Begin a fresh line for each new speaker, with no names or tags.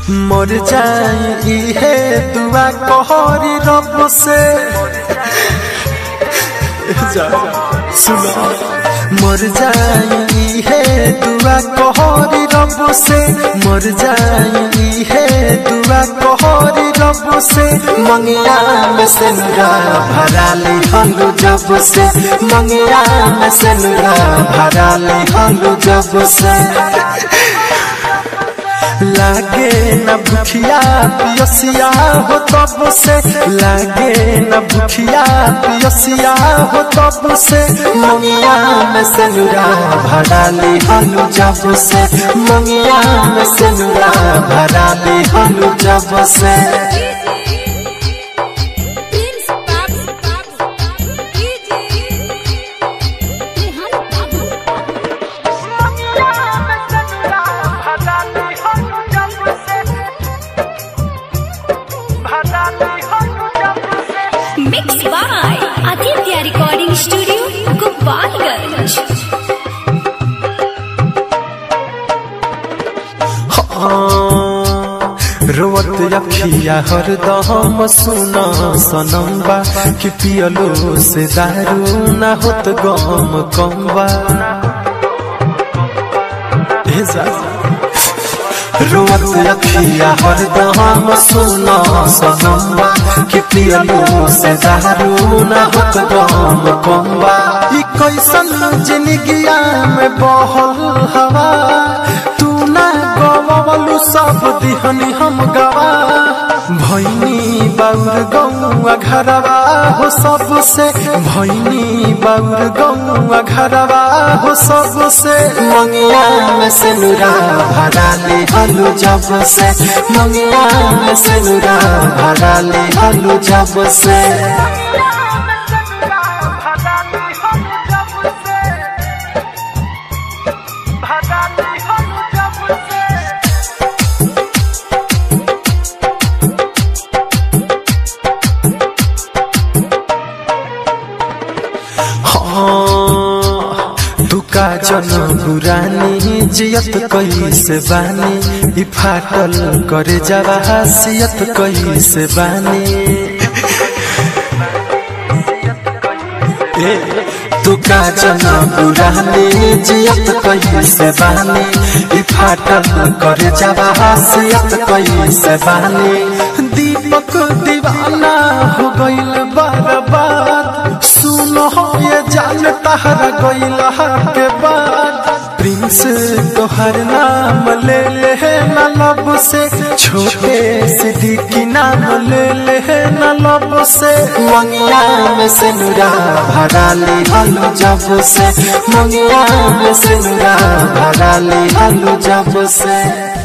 मर जाई है दुआ कहरी रब से जा सुना मर जाई है दुआ कहरी रब से मर जाई है दुआ कहरी रब से मंगिया में से नुरा भरा ले हलू जब से मंगिया में से नुरा भरा ले हलू जब से लागे न भूखिया पियसिया हो तब से लागे न भूखिया पियसिया हो तब से मंगिया में से नुरा भरा ले हलू जब से मंगिया में से नुरा भरा ले हलू जब से
प्रिंस बाबू बाबू डीजे रेहान बाबू mix by Aditya recording studio Gopalganj
रोवत अखिया हरदम सुना सनम्बा कि पियलो से दारू ना होत गम कम्बा हे जा रोवत अखिया हरदम सुना सनम्बा कि पियलो से दारू ना होत गम कम्बा ई कैसन जिंदगिया में बहल हवा तू ना गवलू सब दिहनी हम गवा भैनी बाउर गौआ घरवा हो सबसे भैनी बाउर गौआ घरवा हो सबसे मंगिया में से नुरा भरा ले हलू जब से मंगिया में से नुरा भरा ले हलू जब से दुका जन बुरानी जियत कैसे बानी ई फाटल करे जवा हसियत कैसे बानी ए दुका जन बुरानी जियत कैसे बानी ई फाटल करे जवा हसियत कैसे बानी दीपक दीवाना हो गइल बर्बाद सुनो ये जान तहरा गइल के बाद प्रिंस तोहर नाम ले ले न लब से छोटे सिद्दीकी नाम ले ले न लब से मंगिया में से नुरा भरा ले हलू जब से मंगिया में से नुरा भरा ले हलू जब से